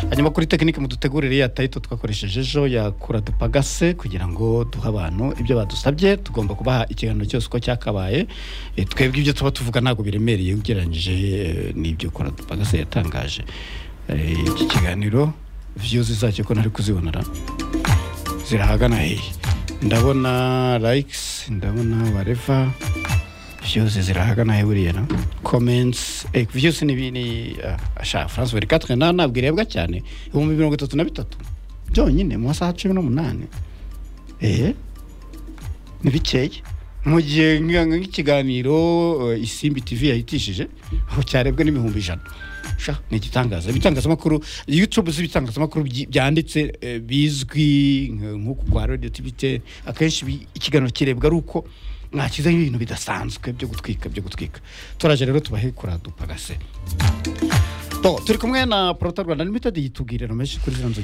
hanyuma kuri tekinike mudutegurire ya tayito twakoresheje ejo ya kura dupagase kugira ngo duhe abantu ibyo badusabye tugomba kubaha ikiganiro cyose uko cyakabaye Eh, twebwe ibyo tuba tuvuga ntabwo biremereye ugereranyije eh, n'ibyo kura dupagase yatangaje Eh, iki kiganiro viyuzi zacyo ko ntari kuzibonera zirahagana hehe ndabona likes ndabona wareva viyuzi zirahagana he buriya na comments eh, viyuzi ni bini asha france buri katwe na ntabwo irebwa cyane ibihumbi mirongo itatu na bitatu byonyine mu masaha cumi n'umunani eee ni bikeye mu gihe nka- nka- nk'ikiganiro eh, isimbi tv yahitishije aho cyarebwe n'ibihumbi ijana sha ni igitangaza ibitangazamakuru youtube z'ibitangazamakuru byi- byanditse eh, bizwi nka- nk'uku kwa radio tibite akenshi bi- ikiganiro kirebwa ari uko mwakizaho ibintu bidasanzwe byo gutwika byo gutwika turaje rero tubahe kuradupagase turi kumwe na porota rwanda limited yitubwire nomeshe kuri zino nzoga